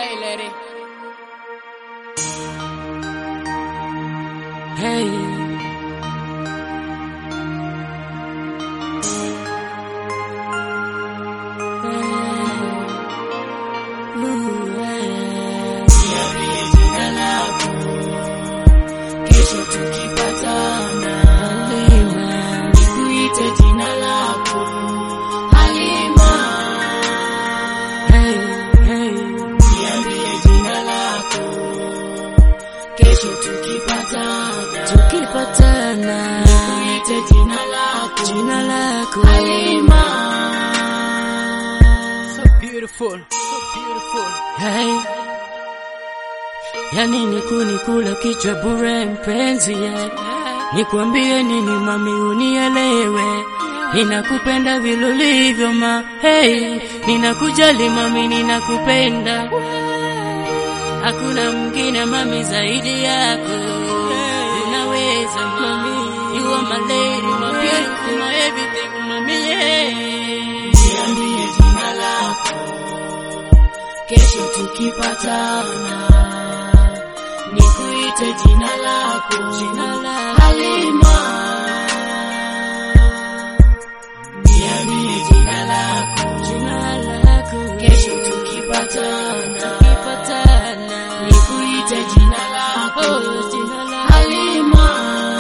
Hey, lady. Hey. Kesho tukipatana, nikuite jina lako Halima. Niambie jina lako. Kesho tukipatana, Tukipatana nikuite jina lako jina lako Halima. So beautiful, so beautiful. Hey. Yani nikunikula kichwa bure mpenzi yeah. Nikwambie nini mami unielewe Ninakupenda vile ulivyo ma hey. Ninakujali mami ninakupenda Hakuna mwingine mami zaidi yako Unaweza mami You are my lady, my beautiful, my everything mami yeah. Niambie jina lako. Kesho tukipatana, nikuite jina lako Jina lako. Halima. Niambie jina lako. Jina lako Kesho tukipatana, Tukipatana nikuite jina lako Oh, jina lako Halima.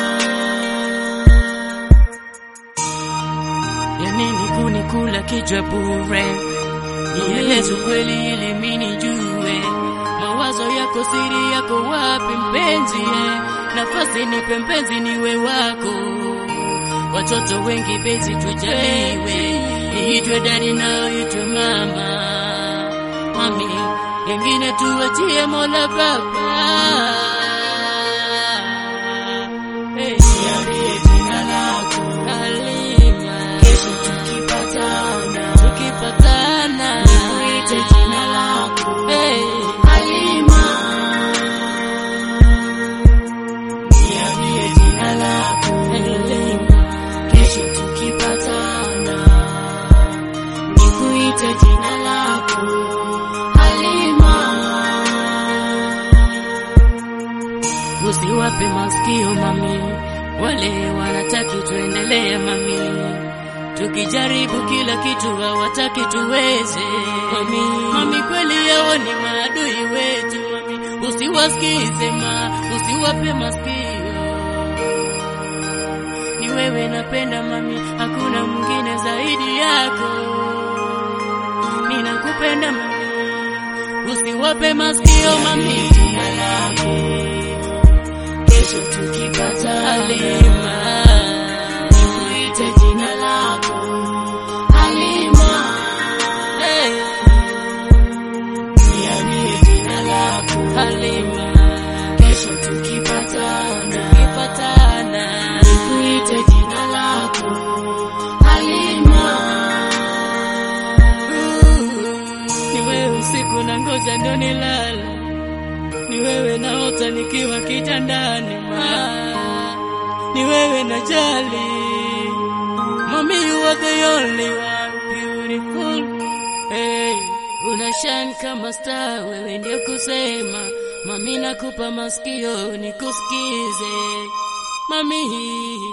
ya nini kunikula kichwa bure? Nieleze kweli ili mimi nijue mawazo yako, siri yako wapi mpenzi? eh? Nafasi nipe mpenzi, niwe wako. Watoto wengi bezi tujaliwe, niitwe dadi nao itwe mama, mami wengine tuwachie Mola Baba. Hey. Niambie jina lako. Halima. Kesho tukipatana, tukipatana nikuite jina lako hey. Halima. Niambie jina lako. Halima. Kesho tukipatana, nikuite jina lako Halima. Usiwape masikio mami, wale wanataki tuendelee mami, tukijaribu kila kitu hawataki tuweze mami. Mami kweli yao ni maadui wetu mami, usiwasikize ma, usiwape masikio ni wewe napenda mami, hakuna mwingine zaidi yako. Ninakupenda mami, usiwape masikio mami. Jina lako. Kesho tukipatana, Halima, nikuite jina lako Halima. hey, Niambie jina lako. Halima, Kesho tukipatana, tukipatana, nikuite jina lako Halima. ni wewe usiku na ngoja ndo nilala, ni wewe naota nikiwa kitandani ma, ni wewe najali mami, you are the only one beautiful hey, una shine kama star, wewe ndio kusema mami, nakupa masikio nikusikize mami